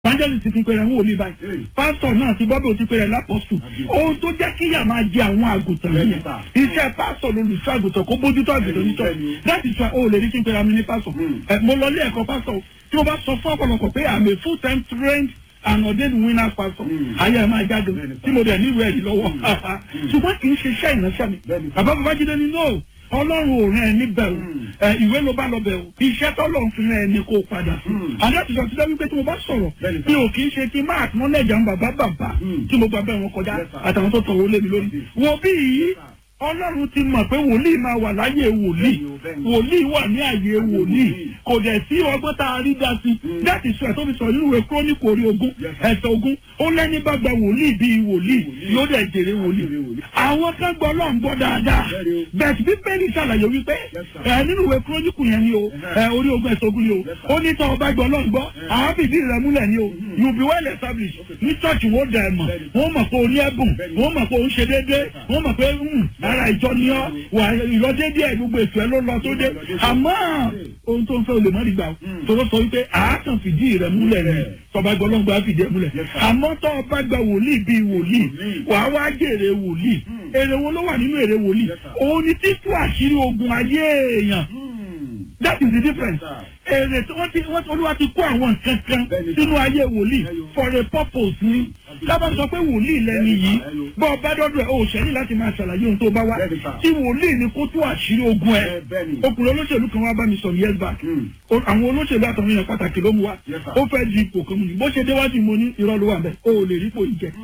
evangelist ti pèrè ń wòlíì báyìí pásítọ̀ náà ti bọ́bẹ̀ ti pèrè lápọ̀sù ohun tó jẹ́ kí yà máa jẹ àwọn àgùntàn yìí iṣẹ́ pásítọ̀ lolùṣọ́ àgùntàn kó bójútó àgùntàn nítọ́ that is why o lè rí kí n pèrè àmì ní pásítọ̀ ẹ mo lọ ilé ẹ̀kọ́ pásítọ̀ tí mo bá sọ fún ọ̀pọ̀lọpọ̀ pé I'm a full time trained and ordained winner pastor ayé ẹ máa jáde tí mo dẹ̀ níwèé ẹ̀rí lọ́wọ́ ṣùgbọ́n kì í ṣe iṣẹ́ ìránṣẹ́ mi bàbá babájídé ni no ọlọ́run ò rán ẹ níbẹ̀ o ẹ ìwé ló bá lọ bẹ̀ o iṣẹ́ tọ́lọ́run fi rán ẹ ní kó o padà sí. àdéhùn sọ sílẹ̀ wípé tí mo bá sọ̀rọ̀ mi ò kì í ṣe kí n máa tún lẹ́jà ń bàbá bàbá tí mo gbà bẹ́ẹ̀ wọn kọjá àtàwọn tó tọ̀wọ́ lé mi lórí. wo bí yìí ọlọ́run ti mọ̀ pé wòlíì máa wà láyé wòlíì wòlíì wà ní àyè wòlíì kò dẹ̀ sí ọgbọ́n tá a rí dá sí láti sọ ẹ̀ tó fi sọ nínú ìwé kúrónìkù orí ogún ẹ̀sẹ̀ ogún ó lẹ́ni bá gba wòlíì bíi wòlíì yóò dẹ̀ jèrè wòlíì. àwọn kan gbọ́ ọlọ́run gbọ́ dáadáa bẹ́ẹ̀ tí bíbélì ṣàlàyé wípé ẹ̀ nínú ìwé kúrónìkù yẹn ni o ẹ̀ orí ogún ẹ̀sẹ̀ ogún ni o ó ní tọ́ ọba gbọ́ ọlọ́run gbọ́ àwọn fìdí rẹ̀ múlẹ̀ ni o you be well established ní church wo dẹ̀ mọ̀ wọ́n mọ̀ pé o ní ẹ̀bùn wọ́n mọ̀ pé o ń ṣe déédéé wọ́n mọ̀ pé ara ìjọ ni ọ́ wà ìrọ́dédé ẹ̀ gbogbo ètò ẹ̀ ló lọ tó dé àmọ́ ohun tó ń fẹ́ olè mọ́rí gbà ó tòró sọ wípé àákàn fìdí rẹ̀ múlẹ̀ ni tọba gbọ́ lọ́gbà fìdí ẹ̀ múlẹ̀ àmọ́ tọ́ ọba gba wòlíì bíi wòlíì wàá wá jèrè wòlíì èrè wo ló wà nínú èrè wòlíì òun ni títú àṣírí ogun ayé èèyàn that is the difference èrè tí wọ́n ti wọ́n olúwa ti kó àwọn nǹkan kan sínú ayé wòlíì for a purpose ni lábà sọ pé wòlíì lẹni yìí bọ́ ọ bá dọ́dọ̀ ẹ̀ o ṣẹ́ni láti máa ṣàlàyé ohun tó bá wá tí wòlíì ni kó tó àṣírí ogun ẹ̀ ọkùnrin olóṣèlú kan wá bá mi sọ ní years back àwọn olóṣèlú àtàwọn èèyàn pàtàkì ló mú wa ó fẹ́ di ipò kan mu ni bó ṣe déwájú mo ní irọ́ ló wà bẹ́ẹ̀ o ò lè rí ipò yìí jẹ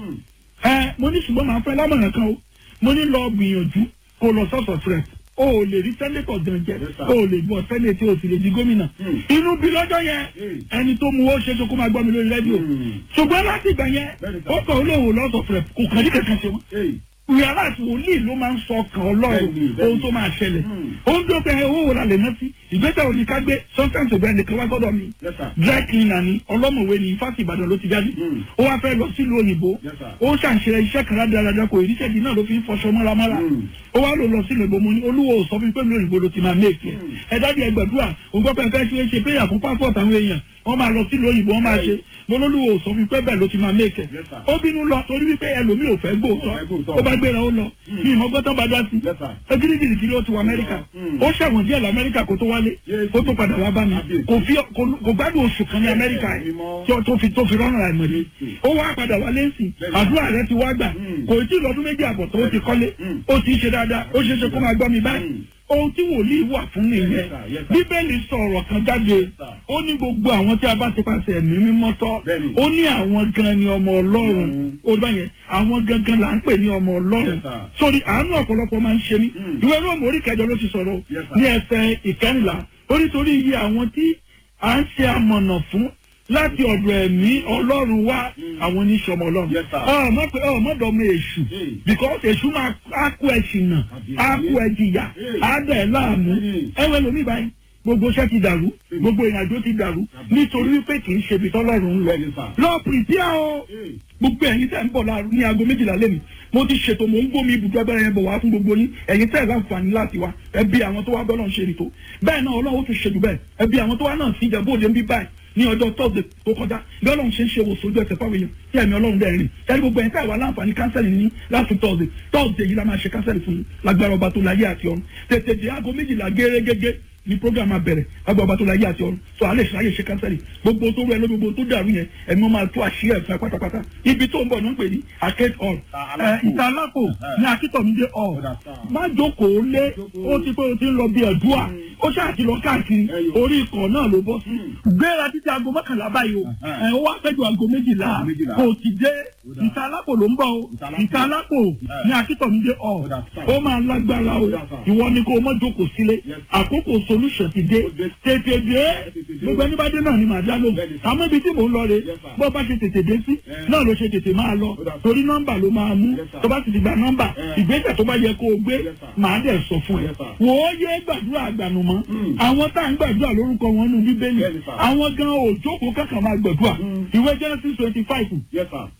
ẹ mo ní ṣùgbọ́n màá fẹ́ lámọ̀ràn kan o mo ní lọ gbìyànjú kó lọ sọ́sọ̀ fred o ò lè rí sẹ́nẹ́tọ̀ gan jẹ o ò lè gbọ́ sẹ́nẹ́tì o sì lè di gómìnà inú bí lọ́jọ́ yẹn ẹni tó mu ó ṣe tó kó máa gbọ́ mi lórí rédíò ṣùgbọ́n láti ìgbà yẹn ó kàn ó lóun lọ́sọ̀ fred kò kàn ní kankan ṣe wọ́n ìyàrá àti wòlíì ló máa ń sọ ọkàn ọlọ́run ohun tó máa ṣẹlẹ̀ ohun tó bẹ owó wò la lè rántí ìgbésẹ̀ òní ká gbé sometimes òbẹ́ nìkan wá sọ́dọ̀ mi dry cleaner ni ọlọ́mọ̀wé ni fásitì ìbàdàn ló ti jáde ó wá fẹ́ lọ sílùú òyìnbó ó ṣàǹṣe iṣẹ́ kan rádaràdà kò ìrísẹ́ di náà ló fi ń fọṣọ mọ́ramọ́ra ó wá lò lọ sílùú òyìnbó mo ní olúwo sọ fún mi pé mi òyìnbó ló ti máa méèkì ẹ dájú ẹ gbàdúrà òun gbọ́ pé ẹ fẹ́ ṣe ṣe péyà fún passport àwọn èèyàn wọ́n máa lọ sílùú òyìnbó wọ́n máa ṣe molólùwò sọ fún pé bẹ́ẹ̀ ló ti máa méèkẹ́ ó bínú lọ torí wípé ẹlòmíì ò fẹ́ gbóòótọ́ ó bá gbéra ó lọ ní ìmọ̀gbọ́tọ̀ bá dá sí ẹgídígìrì kiri ó ti wọ amẹ́ríkà ó ṣẹ̀wọ̀n díẹ̀ lọ amẹ́ríkà kó tó wálé ó tó padà wá bá mi kò fi kò gbádùn oṣù kan ní amẹ́ríkà yìí tó fi tó fi rọ́nà rà mọ̀lẹ́ ó wá padà wálé sí àdúrà rẹ ti wá gbà kò tí ì lọ́dún méjì àbọ̀ tó ti kọ́lé ó ti ṣe dáadáa ó ṣeé ṣe kó máa gbọ́ mi báyìí ohun tí wòlíì wà fún nìyẹn bíbélì sọ̀rọ̀ kan jáde ó ní gbogbo àwọn tí a bá ti pàṣẹ ẹ̀mí mímọ́ tọ́ ó ní àwọn gan ni ọmọ ọlọ́run ó bá yẹn àwọn gangan là ń pè ní ọmọ ọlọ́run sórí àánú ọ̀pọ̀lọpọ̀ máa ń ṣe ní ìwé róòmù orí kẹjọ ló ti sọ̀rọ̀ ní ẹsẹ̀ ìkẹrìnlá ó nítorí iye àwọn tí à ń ṣe amọ̀nà fún láti ọ̀dọ̀ ẹ̀mí ọlọ́run wá àwọn oníṣọmọ ọlọ́run ọmọ pé ọmọ dọ̀mọ èṣù because èṣù máa á kó ẹṣin nà á kó ẹjìyà á dẹ̀ láàmú ẹwẹ́ lómi báyìí gbogbo iṣẹ́ ti dàrú gbogbo ìrìnàjò ti dàrú nítorí wípé kì í ṣe ibi tọ́lọ́run ń lọ lọ pìrìpìà o gbogbo ẹ̀yin tẹ̀ ń bọ̀ láàrú ní aago méjìlá lẹ́nu mo ti ṣètò mò ń gbómi ibùdó abẹ́rẹ́ yẹn bọ̀ wá fún gbogbo yín ẹ̀yin tẹ̀ láǹfààní láti wá ẹbí àwọn tó wá bọ́ náà ṣe nìtò bẹ́ẹ̀ náà ọlọ́run ó tún ṣe jù bẹ́ẹ̀ ẹbí àwọn tó wá náà sí ìjàmbá òde ń bí báyìí ní ọjọ́ tọ́sídẹ̀ tó kọjá bí ọlọ́run ṣe ń ṣe wòsàn ojú ẹsẹ̀ fáwọn èèyàn tí ẹ̀mí ọlọ́run dẹ̀ rìn ẹni gbogbo ẹ̀ka ìwà láǹfààní kánsẹ́lì ní láti tọ́sídẹ̀ tọ́sídẹ̀ yìí la máa ṣe kánsẹ́lì fún lágbára ọba tó láyé àti ọ̀run tètè dé aago méjìlá gẹ́gẹ́gẹ́ ní program abẹ̀rẹ̀ lágbára ọba tó láyé àti ọ̀run tó alẹ́ ṣáyé ṣe kánsẹ́lì gbogbo tó rú ẹ lóbi gbogbo tó dàrú yẹn ẹ̀mí wọn máa tó àṣírí ẹ̀fẹ́ pátápátá ibi tó ń bọ̀ ní ń pè ní arcade hall ìta alápò ní akítọ̀mídé hall má jókòó lé ó ti pé o ti ń lọ bí ẹ̀dúà ó ṣáà ti lọ káàkiri orí ikọ̀ náà ló bọ́ sí gbéra títí aago mọ́kànlá báyìí o ẹ̀ ó wá fẹ́jọ aago méjìlá kò ti dé ìta alápò ló ń bọ̀ o ìta alápò ní akítọ̀mídé hall ó máa lágbára o ìwọ ni kó o mọ́ jókòó sílé àkókò solution ti dé tètè dé gbogbo ẹni bá dé náà ni màá dá lóhùn àmọ́ ibi tí mò ń lọ rè bó bá ṣe tètè dé sí náà ló ṣe tètè máa lọ torí nọ́mbà ló máa mú tó bá sì ti gba nọ́mbà ìgbésẹ̀ tó bá yẹ kó o gbé màá dẹ̀ sọ fún ẹ wò ó yé gbàdúrà àgbànú mọ́ àwọn tá à ń gbàdúrà lórúkọ wọn nù bíbélì àwọn gan òjókòó kankan máa gbàdúrà ìwé Genesis twenty five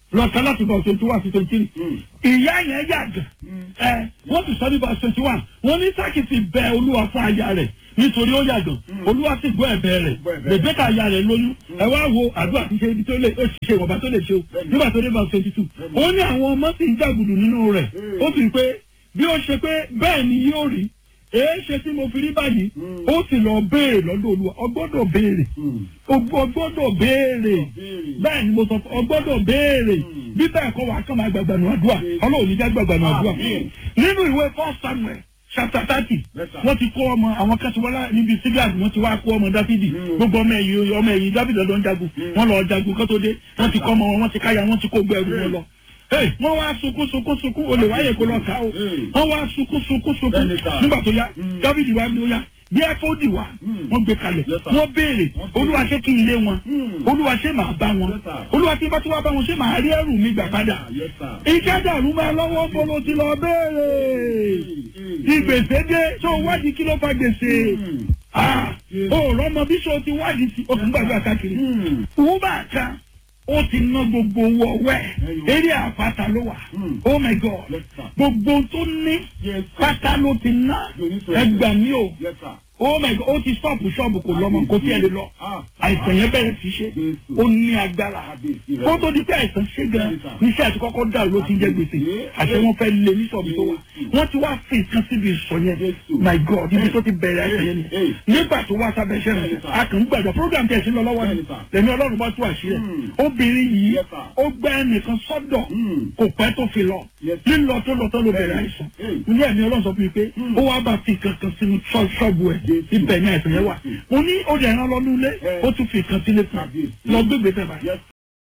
lọ́ọ̀kan láti bọ̀ twenty one sí twenty three ìyá yẹn yàgàn ẹ wọ́n ti sọ ní bọ̀ twenty one wọ́n ní sákì ti bẹ olúwa fún aya rẹ̀ nítorí ó yàgàn olúwa sì gbọ́ ẹ̀bẹ̀ rẹ̀ bèbèkà aya rẹ̀ lóyún ẹ wá wo àdúrà ti ṣe ibi tó lè ó sì ṣe ìwọ̀nba tó lè ṣe o nígbà tó dé bọ̀ twenty two ó ní àwọn ọmọ sì ń jàgùdù nínú rẹ̀ ó sì pé bí ó ṣe pé bẹ́ẹ̀ ni yóò rí èé ṣe tí mo fi rí báyìí ó sì lọ béèrè lọ́dọ̀ olúwa ọgbọ́dọ̀ béèrè ọgbọ́dọ̀ béèrè bẹ́ẹ̀ ni mo sọ fún ọgbọ́dọ̀ béèrè bí bẹ́ẹ̀ kọ́ wàá kàn máa gbàgbà nù àdúrà ọlọ́run ní já gbàgbà nù àdúrà nínú ìwé first samuel chapter thirty wọ́n ti kó ọmọ àwọn kẹsìwọ́lá níbi sígíàd wọ́n ti wá kó ọmọ dáfídì gbogbo ọmọ ẹ̀yìn ọmọ ẹ̀yìn dáfídì lọ́dọ̀ ń jagun wọ́n lọ jagun kó tó dé wọ́n ti kọ́ ọmọ wọn wọ́n ti káyà wọ́n ti kó gbẹrù wọn lọ wọ́n wá sunkún sunkún sunkún olè wáyé kó lọ ká o wọ́n wá sunkún sunkún sunkún nígbà tó yá dáfídì wá ní ó yá bí ẹfọdì wá wọ́n gbé kalẹ̀ wọ́n béèrè olúwa ṣé kí n lé wọn olúwa ṣé màá bá wọn olúwa tí bá tí wàá bá wọn ṣé màá rí ẹrù mi gbà padà ìjẹ́ dàrú máa lọ́wọ́ bolo ti lọ béèrè ìgbèsè dé tó wádìí kí ló fa gbèsè ó rọmọ bí sọ ti wádìí sí okùn gbàgbà káàkiri wọ́n bá kan ó ti ná gbogbo owó ọwẹ́ eré àpáta ló wà oh my god gbogbo tó ní pátá ló ti ná ẹgbà mi o oh my god ó ti ṣọ́ọ̀bù ṣọ́ọ̀bù kò lọ́mọ kò tí ẹ lè lọ àìsàn yẹn bẹ̀rẹ̀ sí ṣe ó ní agbára kó tó di pé àìsàn ṣe gan níṣẹ́ àti kọ́kọ́ dàrú ló ti jẹ́ gbèsè àti wọ́n fẹ́ lé ní ṣọ́ọ̀bù tó wà wọ́n ti wá fi nǹkan síbi ìsọ yẹn my god ibi tó ti bẹ̀rẹ̀ àìsàn yẹn ni nígbà tó wá sábẹ́ iṣẹ́ rẹ̀ a kàn ń gbàdọ̀ program tẹ̀ sí lọ lọ́wọ́ ni lẹ́ni ọlọ́run bá tú àṣírí obìnrin yìí ó gbẹ́ ẹnìkan sọ́dọ̀ kò pẹ́ tó fi lọ lílọ tó lọ tó ló bẹ̀rẹ̀ àìsàn ilé ẹ̀mí ọlọ́run sọ fún mi pé ó wá bá fi kankan sínú ṣọ́ọ̀bù ẹ̀ ibẹ̀ ní àìsàn yẹn wà mo ní ó dẹ̀ ẹran lọ nílé ó tún fi kan sílé fún lọ gbégbé tẹ̀ báyìí.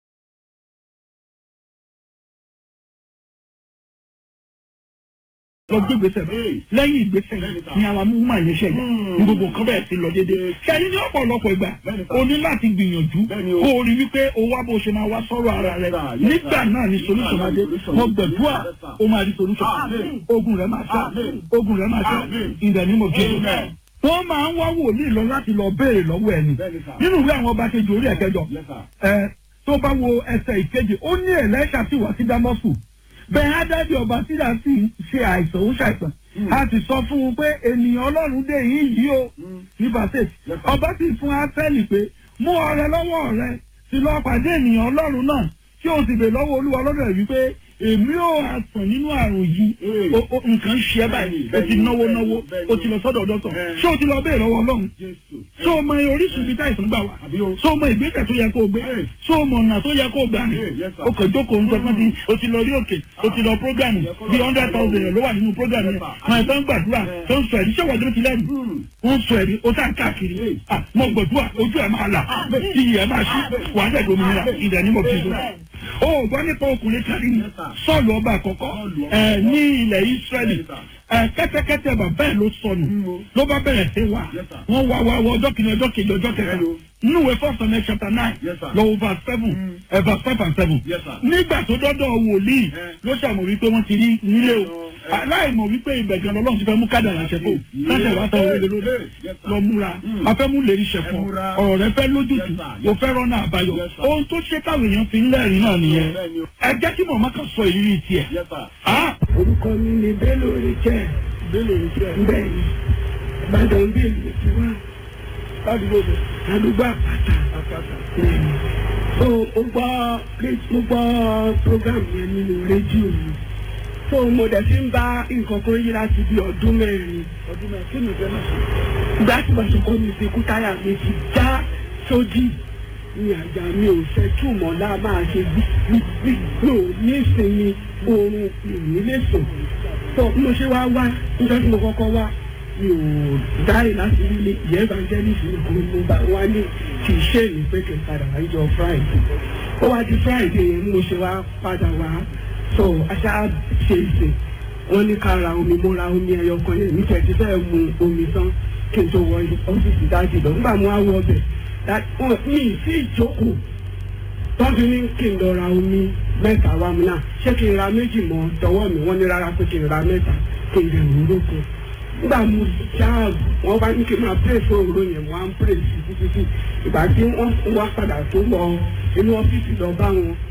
lọ gbé gbèsè bẹ́ẹ̀ lẹ́yìn ìgbésẹ̀ ni àwọn amúhùnmá yẹn ṣe yà ní gbogbo nǹkan bẹ́ẹ̀ ti lọ dédé ṣẹ́yìn ní ọ̀pọ̀lọpọ̀ ìgbà o ní láti gbìyànjú kó o rí wípé o wá bó ṣe máa wá sọ̀rọ̀ ara rẹ nígbà náà ni solution máa dé mo gbẹ̀dúà o máa rí solution ogun rẹ máa ṣá ogun rẹ máa ṣá ìdẹ̀ ni mo jẹ́ wọ́n máa ń wá wòlíì lọ láti lọ béèrè lọ́wọ́ ẹni nínú ìwé àwọn ọba kejì orí ẹ̀kẹjọ tó bá wo ẹsẹ̀ ìkejì ó ní ẹ̀lẹ́ṣà tí wà sí dámọ́sù bẹ́ẹ̀ ádájọ́ ọba síra sì ṣe àìsàn ó ṣàìsàn a ti sọ fún un pé ènìyàn ọlọ́run dé yìí yìí o ní basset ọba sì fún áfẹ́lì pé mú ọrẹ lọ́wọ́ rẹ sì lọ pàdé ènìyàn ọlọ́run náà tí o sì bè lọ́wọ́ olúwa lọ́dọ̀ yìí pé èmi ò àsàn nínú àrùn yìí nǹkan ṣe é báyìí o ti náwó náwó o ti lọ sọ́dọ̀ dọ́tọ̀ ṣé o ti lọ bẹ́ẹ̀ lọ́wọ́ ọlọ́run ṣé o mọ orísun ibi táìsàn gbà wá ṣé o mọ ìgbésẹ̀ tó yẹ kó o gbé ṣé o mọ ọ̀nà tó yẹ kó o gbà ní o kò jókòó ń sọ fún mi o ti lọ rí òkè o ti lọ prógámù bí hundred thousand yẹn ló wà nínú prógámù yẹn máa tó ń gbàdúrà tó ń sọ ẹ̀rí ṣé wọ́n ti lẹ́nu wọ́n sọ ẹ̀rí o tá káàkiri mo gbàdúrà ojú ẹ̀ máa là iyì ẹ̀ máa ṣí wà á dẹ̀ dominira ìdẹ̀ ni mo fi so o gbọ́ nípa ọkùnrin kan ní sọ́ọ̀lù ọba àkọ́kọ́ ẹ̀ ní ilẹ̀ Ísírẹ́lì kẹ́tẹ́kẹ́tẹ́ bàbá ẹ̀ ló sọnù ló bá bẹ̀rẹ̀ sí wa wọ́n wá wá wọ ọjọ́ kìíní ọjọ́ kejì ọjọ́ kẹta nínú ìwé first Samuel chapter nine lọ́wọ́ verse seven ẹ̀ verse five and seven nígbà tó dọ́dọ̀ wòlíì ló ṣàmọ̀ wípé wọ́n ti rí nílé o aláìmọ̀ wípé ibẹ̀ gan lọ́lọ́run ti fẹ́ mú kádàrà ṣẹ̀fọ́ láṣẹ̀ wá tán òwe lórí lọ múra afẹ́mú lè rí ṣẹ̀fọ́ ọ̀rọ̀ rẹ fẹ́ lójútùú o fẹ́ rọ́nà àbáyọ ohun tó ṣe táwọn èèyàn fi ń lẹ́rìí náà nìyẹn ẹ jẹ́ kí mọ̀mọ́ kan sọ ìrírí tiẹ̀. orúkọ mi ni Bello Richard Bello Richard bẹ́ẹ̀ ni Ìbàdàn bí èmi ti wá ládùúgbò bẹ̀ àdúgbò àpáta àpáta. so mo gbọ́ mo gbọ́ program yẹn nínú rédíò mi so mo dẹ̀ fi ń bá nǹkan kan yí láti bí ọdún mẹ́rin ọdún mẹ́rin kí ni ìfẹ́ náà ṣe. ìgbà tí mo sọ̀kọ́ mi fi kú táyà mi ti já sódì ní àjà mi ò fẹ́ túmọ̀ náà máa ṣe gbígbí mi ò ní ìsinmi oorun mi ò ní lè sùn so bí mo ṣe wá wá níjọ́ tí mo kọ́kọ́ wá mi ò dáì láti rí ìyẹn evangelist nìkan mo bá wá ní kì í ṣe èyí pé kì í padà wá níjọ́ friday ó wá di friday yẹn mo ṣe wá padà wá so aṣá ṣe ìṣe wọ́n ní ká ra omi mo ra omi ẹyọ kan yẹn ní tẹ̀sí fẹ́ mu omi tán kí n tó wọ ọ́fíìsì dájú lọ nígbà mo á wọ ọbẹ̀ wọn mi ì sí ìjókòó tọ́jú ní kí n lọ ra omi mẹ́ta wá mi náà ṣé kí n ra méjì mọ́ tọwọ́ mi wọ́n ní rárá pé kí n ra mẹ́ta kí n lè rú lóko nígbà mo ṣáà wọ́n bá ní kí n máa pray fún òwúrò yẹn wọ́n á ń pray sí títí tí ìgbà tí wọ́n wá padà tó lọ inú ọ́fíìsì lọ bá wọn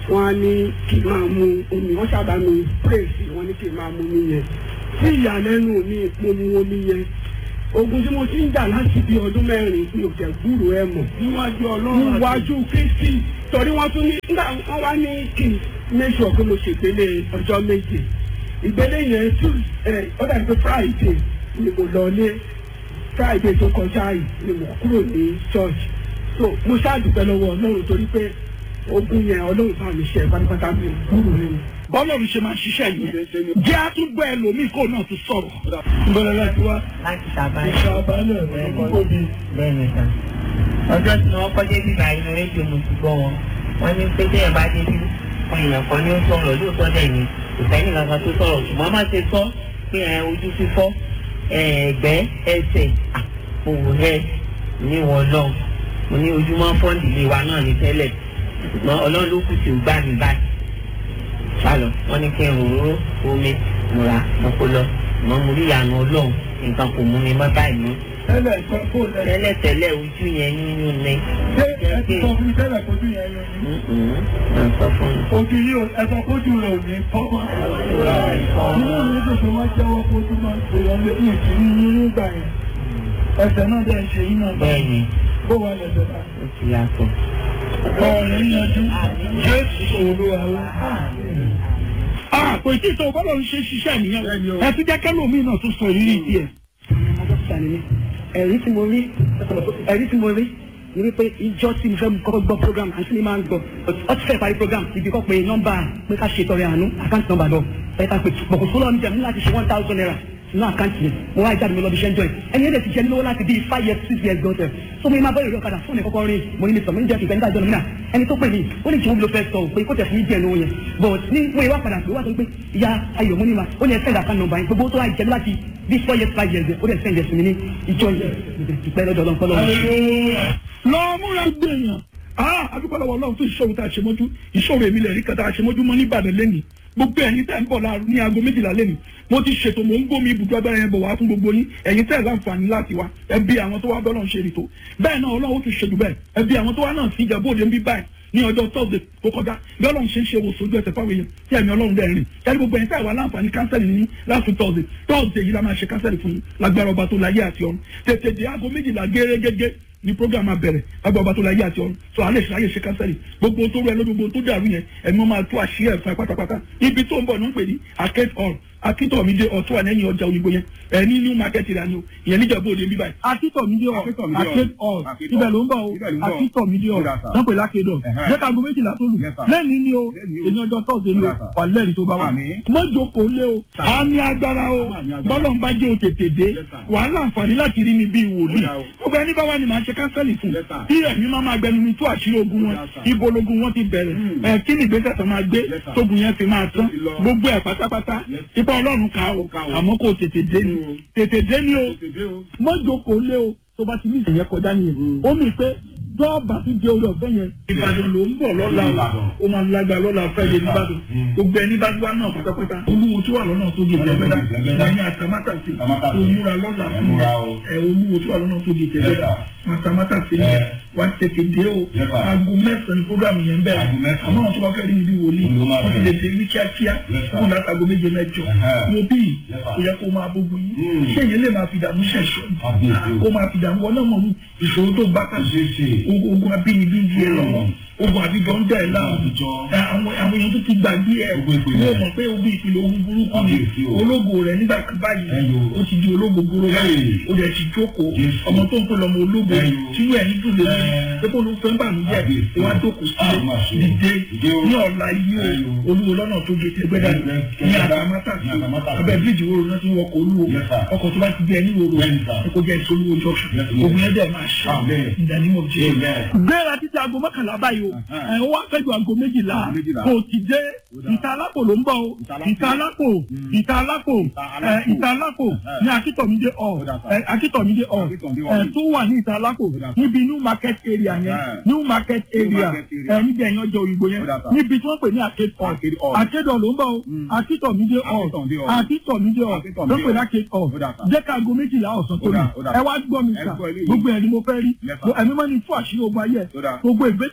wọ́n á ní kí n máa mu omi wọ́n sábà mi pírèsì wọ́n ní kí n máa mu omi yẹn sí ìyàlẹ́nu mi mo mu omi yẹn ogun tí mo ti ń jà láti bí ọdún mẹ́rin mi ò tẹ̀ gbúrò ẹ mọ̀ níwájú ọlọ́run àti- níwájú kristi torí wọ́n tún ní nígbà wọ́n wá ní kí n make sure pé mo ṣègbélé ọjọ́ méje ìgbélé yẹn tún ẹ ó dàbí pé friday ni mo lọ ní friday tó kọjá yìí ni mo kúrò ní church so mo ṣáàdùpẹ́ lọ́wọ́ ọlọ́run torí pé ogun yẹn ọlọ́run bá mi ṣe pátápátá mi ò kúrò nínú. bọ́lọ́run ṣe máa ń ṣiṣẹ́ yẹn jẹ́ àtúgbọ́ ẹlòmíì kó náà tún sọ̀rọ̀. ìbẹ̀rẹ̀ láti wá láti ṣàbá ìṣàbálẹ̀ ìkóbi. bẹ́ẹ̀ni kan ọjọ́ tí wọ́n kọ́ débi báyìí ní rédíò mo ti gbọ́ wọn wọ́n ní pé téèyàn bá débi wọn èèyàn kan ní ó sọ̀rọ̀ lóòótọ́ dẹ̀ ni kò sẹ́ni kankan tó sọ̀rọ̀ ṣùgbọ́n má ṣe sọ pé ẹ ojú fífọ́ ẹ, ẹ̀gbẹ́ ẹsẹ̀ àpòwò ẹ ní wọn lọ mo ní ojúmọ́ fọ́ǹdì ilé wa náà ní tẹ́lẹ̀ ṣùgbọ́n ọlọ́run ló kù tí ò gbà mí báyìí sálọ wọ́n ní kí n ròró omi múra mọ́kó lọ mọ́ mo rí ìyànà ọlọ́run nǹkan kò mú mi mọ́ báyìí mọ́ tẹ́lẹ̀ sọ kó lẹ̀. tẹ́lẹ̀tẹ́lẹ̀ ojú yẹn nínú ní. ṣé ẹ ti sọ fún mi tẹ́lẹ̀ kojú yẹn yọ ni. ẹ sọ fún mi. ojú yìí ò ẹ sọ kójú rẹ̀ ò ní tọ́gbọ́n. inú mi dùn pé wọ́n jẹ́wọ́ kójú máa ń pè ọ́ lé ní ìtìrí yín nígbà yẹn. ẹsẹ̀ náà dẹ̀ ń ṣe yín náà. bẹ́ẹ̀ ni bó wà lẹ́sẹ̀ náà. ó ti yàtọ̀. ọ̀rẹ́ yanjú jésù olúwa wa. àpò ìtìsọ bọ́lọ̀ ń ṣe ṣiṣẹ́ nìyẹn ẹ tún jẹ́ kẹ́lòmíì náà tún sọ ìrírí tiẹ̀. dókítà ni mí ẹ̀rí tí mo rí ẹ̀rí tí mo rí ni wípé ìjọ tí mo fẹ́ kọ́kọ́ gbọ́ program àti mi máa ń gbọ́ ọ ti fẹ́ parí program ibi kọ́ pé nọ́mbà pé ká ṣe tọrẹ àánú àkáǹtì nọ́mbà lọ ẹ ká pé bọ̀kọ̀ sólọ́ mi jẹ́ mi láti ṣe one thousand naira nínú àkáǹtì mi mo wá ìjáde mi lọ bí iṣẹ́ ń jọ ẹ̀ ẹni ẹ̀dẹ̀ ti jẹ́ mi lówó láti bí five years six years gọ́tẹ̀ so mo máa bọ́ ìrọ̀ kadà fún mi kọ́kọ́ rí mo ní mi sọ mo ní jẹ́ ìgbẹ́ nígbà ìjọ mi náà ẹni tó pè mí ó ní jẹ́ omi ló fẹ́ sọ pé kó tẹ̀ fún mi díẹ̀ lówó yẹn but ní mo ìwà padà pé wá sọ pé ìyá ayọ̀ mo ní ma ó ní ẹ send account number yẹn gbogbo tó wá ìjẹ́ mi láti bí four years five years ó dẹ̀ send ẹ̀ sí mi ní ìjọ yẹn ìpẹ́ lọ́dọ̀ ọlọ́pọ̀ lọ́wọ́ lọ múra gbẹ̀yàn ah adúpọ̀lọpọ̀ ọlọ́run tó ìṣòro tá a ṣe mọ́jú ìṣòro èmi lẹ̀ rí kàtà a ṣe mọ́jú mọ́ nìbàdàn lẹ́nìí gbogbo ẹ̀yin tẹ́ ń bọ̀ láàrú ní aago méjìlá lẹ́nìí mo ti ṣètò mò ń gbómi ibùdó agbára yẹn bọ̀ wá fún gbogbo yín ẹ̀yin tẹ́ ẹ̀ láǹfààní láti wá ẹbí àwọn tó wá bọ́lọ̀ ń ṣe rìtò bẹ́ẹ̀ náà ọlọ́run ó tún ṣe jù bẹ́ẹ̀ ẹbí àwọn tó wá náà sí ìjàmbá òde ń bí báyìí ní ọjọ́ tọ́sídẹ̀ tó kọjá bí ọlọ́run ṣe ń ṣe wò sójú ẹsẹ̀ fáwọn èèyàn tí ẹ̀mí ọlọ́run dẹ̀ rìn ṣáà gbogbo ẹ̀yin tẹ́ ẹ̀ wá láǹfààní kánsẹ́lì ní last week tọ́sídẹ̀ tọ́sídẹ̀ yìí la máa ṣe kánsẹ́lì fún yín lágbára ọba tó láyé àti ọ̀run tètè dé aago méjìlá gẹ́gẹ́gẹ́ ní program abẹ̀rẹ̀ lágbára ọba tó láyé àti ọ̀run so alẹ́ ṣe ayé ṣe kánsẹ́lì gbogbo tó rẹ lójú gbogbo tó dàrú yẹn ẹ̀mí wọn máa tó àṣírí ẹ̀fọn pátápátá ibi tó ń bọ̀ ní ń pè ní arcade hall akíntọ̀mídé ọ̀tún wà lẹ́yìn ọjà òyìnbó yẹn ẹ̀ ní new market ìlànà o ìyẹn níjàmbá òde bíbá yìí. akíntọ̀mídé hall Akíntọ̀mídé hall. arcade hall Arcade ibẹ̀ hall. ló ń bọ̀ o Ibẹ̀ ló ń bọ̀. akíntọ̀mídé hall Ó dà, sir. wọ́n pè lákédọ̀ Ẹ̀hẹ́. jẹ́ka aago méjìlá tó lù Yes, sir. lẹ́ni ni o Lẹ́ni o. èmi ọjọ́ tọ́sídẹ̀ẹ́ ni o Ó dà, sir. wà lẹ́rìí tó bá wà Àmín. mọ́jọ́kọ̀ lé o àmì agbára o Àmì agbára. bọ́lọ̀ ń bá jẹ́ o tètè dé Yes, sir. wàhálà àǹfààní láti rí mi bíi wòlíì Ó dà o. gbogbo ẹni bá wà ní màá ṣe kánsẹ́lì fún Yes, sir. bí ẹ̀mí máa máa gbẹnu mi tó àṣírí ogun wọn Yes, sir. ibo logun wọn ti bẹ̀rẹ̀ Hmm. ẹ̀ kí ni ìgbésẹ̀ tó máa gbé Yes, sir. tógun yẹn fi máa tán Ó ti lọ. gbogbo ẹ̀ pátápátá Yes. ipa ọlọ́run ká o Ó ká o. àmọ́ kò tètè dé ni Hmm. tètè dé ni o Tètè o. mọ́jọ́kọ̀ lé o tó bá ti ní ìyẹn kọjá nìyẹn Hmm. ó mì pé dọ́ọ̀bà ti di orí ọ̀fẹ́ yẹn ìbàdàn ló ń bọ̀ lọ́la o Ìbàdàn. ó máa lágbára lọ́la fẹ́ yé nìbàdàn Hmm. gbogbo ẹni bá wá náà pátápátá olúwo tó wà lọ́nà tó di ìjẹ́gbẹ́dá Ìjẹ̀gbẹ́dá. ẹ̀yìn àtàmátàsí Àtàmátàsí. òmùra lọ́la Ẹ fún múra o. ẹ̀ olúwo tó wà lọ́nà tó di ìjẹ́gbẹ́dá àtàmátàsí Ẹ. wá tètè dé o Yes, sir. aago mẹ́sàn-án ní programu yẹn bẹ̀rẹ̀ Aago mẹ́sàn-án. àmọ́ àwọn tó bá fẹ́ rí ibi wòlíì Ló máa wọ́n ti lè bẹ̀rẹ̀. dé ní kíákíá Yes, sir. kó láti aago méje mẹ́jọ Ẹ̀hẹ́. mo bí Yes, sir. kò yẹ kó máa bógun yín Hmm. ṣé èyí lè máa fi dààmú ṣẹ̀ṣọ́ Kábíyèsí o. kó máa fi dààmú wọn náà mọ̀ ní ìṣòro tó bá kàn Ṣé ṣe. ogun ogun abínibí ń di ẹ lọ́wọ́ ogun àbíjọ ń dà ẹ láàmú Àbíjọ. ẹ, àwọn àwọn èèyàn tó ti gbàgbé ẹ Ogun ìpìlẹ̀. yóò mọ̀ pé ogun ìpìlẹ̀ ogun burúkú ni Kábíyèsí o. ológo rẹ nígbà kan báyìí Ẹyọ. ó ti di ológo gbóró báyìí Hey. ó dẹ̀ ti jókòó Jésù. ọmọ tó ń pè lọ́mọ ológo Ẹyọ. sínú ẹ̀ ń dùn lé Ẹ. pé kó ló fẹ́ ń bà mí jẹ́ Kábíyèsí. ìwà jókòó Ah, má ṣe. sílé dìde Dìde o. ní ọ̀la yìí o Ẹyọ. olúwo lọ́nà tó gé tẹgbẹ́dá Ẹgbẹ́- ní Ẹgbẹ́dá. àtàmátàsí Ní Àtàmátàsí. abẹ́ bíríìjì wo ló ti ń wọkọ̀ olúwo Yes, sir. ọkọ̀ tó bá ti di ẹni wo Bẹ́ẹ̀ni, sir. ẹ kó jẹ́ ìsolúwo junction Yes, sir. ogun ẹ̀dẹ̀ máa ṣe Amen. ìdánimọ̀ jẹ́ Amen. gbéra títí aago mọ́kànlá báyìí o Uh-huh. ẹ̀ ń wá fẹ́jọ aago méjìlá Aago méjìlá. kò ti dé dà. ìta alápò ló ń bọ̀ o Ìta Alápò. ìta alápò ìta alápò Ìta ẹ̀, Alápò. ìta alápò Uh-huh. ní akíntọ̀mídé ọ̀ Ó dà, sir. ẹ̀, akíntọ̀mídé ọ̀ Akíntọ̀mídé ẹ̀, ọ̀. tó wà ní ìta alápò Ó dà, sir. níbi new market area yẹn Uh-huh. new market area market area. ẹ̀, níbi ẹ̀yàn ọjọ́ òyìnbó yẹn Ó dà, sir. níbi tí wọ́n pè ní arcade hall Arcade hall. arcade hall ló ń bọ̀ o Mm. akíntọ̀mídé ọ̀ Akíntọ̀mídé hall. akíntọ̀mídé ọ̀ Akíntọ̀mídé ló ń pè ní hall. arcade hall Ó dà, sir. jẹ́ ká aago méjìlá ọ̀sán tó Ó dà, lù ó dà. ẹ wá gbọ́ mi Ẹ sà gbọ́ eléyìí. gbogbo ẹ̀ ni mo fẹ́ rí Yes, sir. ẹ̀mí mọ́ ni fún àṣírí ogun ayé ẹ̀ Ó dà. gbogbo ìgbésẹ̀ tó yẹ kó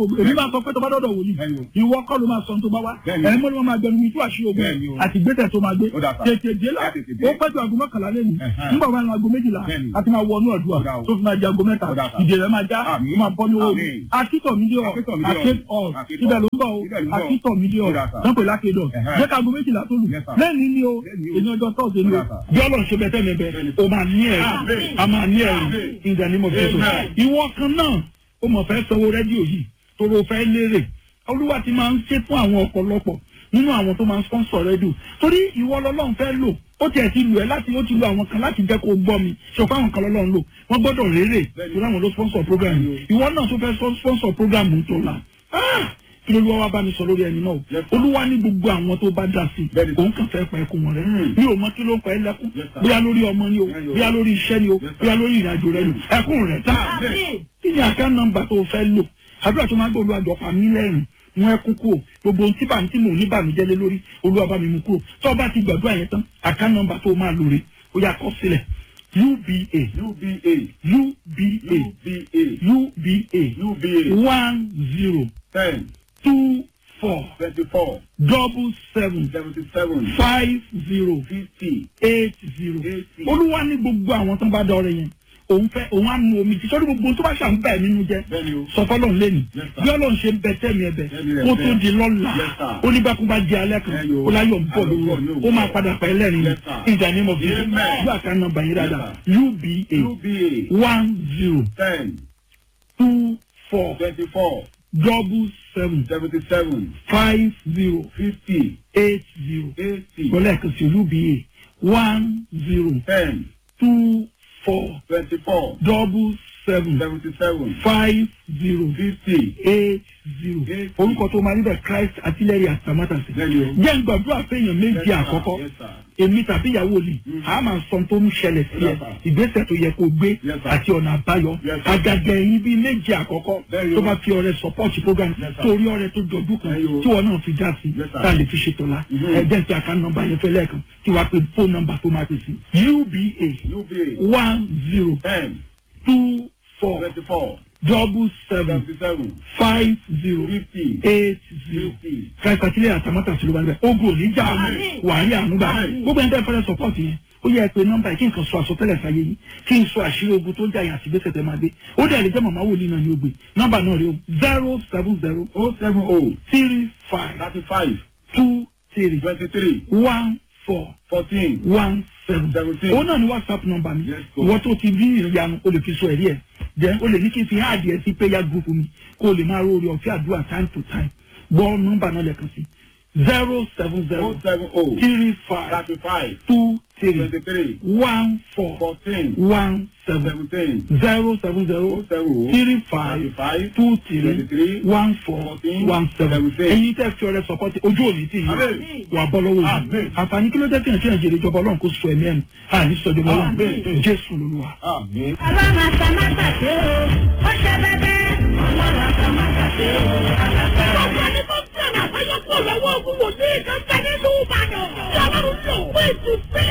ogun èmi máa sọ pé tó bá dọ̀dọ̀ wòlíì Bẹ́ẹ̀ni o. ìwọ kọ́ ló máa sọ tó bá wá Bẹ́ẹ̀ni. ẹ̀yin mọ́ ni wọ́n máa gbẹnu mi tú àṣírí ogun Bẹ́ẹ̀ni o. àti gbẹ́tẹ̀ tó máa gbé Ó dà sá. tètè dé la Ẹ tètè dé. ó pẹ́jọ aago mọ́kànlá lẹ́nu Ẹ̀hẹ́n. nígbà wọn aago méjìlá Bẹ́ẹ̀ni. a ti máa wọnú ọ̀dùà Ó dà o. tó fi máa di aago mẹ́ta Ó dà sá. ìdè rẹ̀ máa já Àmín. ó máa bọ́ ní owó mi Àmín. akítọ̀ mi dé ọ̀ Akítọ̀ mi dé ọ̀. akít ọ̀ Akítọ̀. ibẹ̀ ló ń bọ̀ o Ibẹ̀ ló ń bọ̀. akítọ̀ mi dé ọ̀ Ó dà sá. lọ́pẹ̀ lákédọ̀ Ẹ̀hẹ́n. jẹ́ ká aago méjìlá tó lù Yes, sir. lẹ́ni ni o Lẹ́ni o. èyí ọjọ́ tọ́sí ni Ó o dà sá. bí ọlọ́run ṣe bẹ tẹ́lẹ̀ bẹ Bẹ́ẹ̀ni. o máa ní ẹ̀rí Àmín. a máa ní ẹ̀rí Àmín. in the name of Jesus Amen. ìwọ kan náà o mọ̀ fẹ́ sanwó rédíò yìí toro fẹ́ lérè olúwa ti máa ń ṣe fún àwọn ọ̀pọ̀lọpọ̀ nínú àwọn tó máa ń sponsor rédíò torí ìwọ lọ́lọ́run fẹ́ lò ó tiẹ̀ ti lù ẹ́ láti ó ti lu àwọn kan láti jẹ́ kó gbọ́ mi ṣọ̀pọ̀ àwọn kan lọ́lọ́run lò wọ́n gbọ́dọ̀ rérè torí àwọn ló sponsor program yìí ìwọ náà tó fẹ́ sponsor program tó la Ah! kí ló lọ́wọ́ bá mi sọ lórí ẹni náà Yes, sir. olúwa ní gbogbo àwọn tó bá dá sí Bẹ́ẹ̀ni. òun kàn fẹ́ pa ẹkún wọn rẹ Hmm. mi ò mọ kí ló ń pa ẹ lẹ́kún Yes, sir. bóyá lórí ọmọ ni o Yes, sir. bóyá lórí iṣẹ́ ni o Yes, sir. bóyá lórí ìrìnàjò rẹ ni ẹkún rẹ tá kí ni àká nọ́mbà tó fẹ́ lò àdúrà tó máa ń gbọ́ olúwa jọ̀pá mi lẹ́rìn mú ẹkún kúrò gbogbo ohun tí bá tí mò ń ní bàmíjẹ́ lé lórí olúwa bá mi mú kúrò tó o bá ti gbàdúrà yẹn tán àká nọ́mbà tó máa lò rè ó yá kọ sílẹ̀ uba UBA. uba UBA. uba UBA. one zero Ten. two four Twenty-four. double seven Seventy-seven. five zero Fifty. eight zero Eighty. olúwa ní gbogbo àwọn tó ń bá dọrẹ yẹn òun fẹ́ òun á nu omi tí sọdún gbogbo tó bá ṣàn bẹ́ẹ̀ nínú jẹ́ Bẹ́ẹ̀ni o. sọ fọlọ́n lẹ́nu Yes, sir. bí ọlọ́run ṣe ń bẹ tẹ́mi ẹ̀bẹ̀ Tẹ́mi rẹ̀ kó tó bẹ́ẹ̀. di lọ́la Yes, sir. ó ní bákún bá di alẹ́ kan Ẹyọ. ó láyọ̀ ń bọ̀ Ayọ̀ ń bọ̀ ní lówó ó òwúrọ̀. máa padà pẹ́ lẹ́rìn Yes, sir. ìjà ní mo fi Amen. gbà ká nọ́mbà yín dáadáa uba UBA. one zero Ten. two four Twenty-four. double seven Seventy-seven. five zero Fifty. eight zero Eighty. gbọ́dọ̀ kan sí uba one zero Ten. two four Twenty-four. double seven Seventy-seven. five zero Fifty. eight zero Eight orúkọ tó máa níbẹ̀ christ artillery atamátàsí. Bẹ́ẹ̀ni o. jẹ́ ń gbàdúrà fẹ́yàn méjì Yes, sir. àkọ́kọ́ Yes, sir. èmi tàbí ìyàwó mi a máa sọ tó ń ṣẹlẹ̀ sí ẹ Yes, sir. ìgbésẹ̀ tó yẹ kó gbé Yes, sir. àti ọ̀nà àbáyọ Yes, sir. àgàgà ẹ̀yìn bíi méjì àkọ́kọ́ Bẹ́ẹ̀ni tó o. bá fi ọrẹ support program Yes, sir. torí ọrẹ tó jọjú kan Bẹ́ẹ̀ni o. tí wọn náà fi dá sí Yes, sir. tá a lè fi ṣètò la Mhm. ẹ̀jẹ̀ ti àká nọ́mbà yẹn fẹ́ lẹ́ẹ̀kan tí wàá pe phone number tó máa pè sí uba UBA. one zero Ten. two four Twenty-four. double seven Seventy-seven. five zero Fifty. eight zero Fifty. kàkàtìlẹ̀ àtàmọ́tà sí ló wà níbẹ̀ ogun òní jà Àmín. wàhálì ànúgbà Àmín. gbogbo ẹni tẹ́ fẹ́rẹ́ sọ́pọ́ọ̀tì yẹn ó yẹ pé nọ́mbà yìí kí nǹkan sọ àsọtẹ́lẹ̀ sáyé yìí kí n sọ àṣírí ogun tó ń jà yàn àti gbèsè tẹ́ máa gbé ó dẹ̀ lè jẹ́ màmá wòlíì náà ní ògbé nọ́mbà náà rí o zero seven zero Oh seven oh. three five Thirty-five. two three Twenty-three. one four Fourteen. one seven Seventeen. òun náà ni whatsapp nọ́mbà mi Yes, sir. ìwọ tó ti bí ìyanu o lè fi sọ ẹ̀rí ẹ̀ then o lè ní kí n fi háàdì ẹ̀ sí prayer group mi kó o lè máa rórí ọ̀fẹ́ àdúrà time to time gbọ́ nọ́mbà náà lẹ́ẹ̀kan sí zero seven Oh zero seven oh. three five Thirty-five. two three Twenty-three. one four Fourteen. one seven Seventeen. zero seven Oh zero seven oh. three five Thirty-five. two three Twenty-three. one four Fourteen. one seven Seventeen. ẹ̀yin tẹ́ fi ọrẹ sọpọ́tì ojú òní tì yín Àmín. wà bọ́ lọ́wọ́ yìí Àmín. àǹfààní kí ló jẹ́ kí ẹ̀ kí ẹ̀ jèrè ìjọba ọlọ́run kó sọ ẹ̀mí ẹ̀nu àní sọjọba ọlọ́run Àmín. jésù lolúwa. Àmín. ọlọ́run àtàmátàsé o ó ṣe bẹ́bẹ́ ọlọ́run àtàmátàsé o alágbára. Ọ̀gá ni mo fẹ́ràn àbáyọ̀pọ̀ lọ́wọ́ ogun wòlíì kan bẹ nínú Ìbàdàn. Tí Ọlọ́run lò fún ètùtù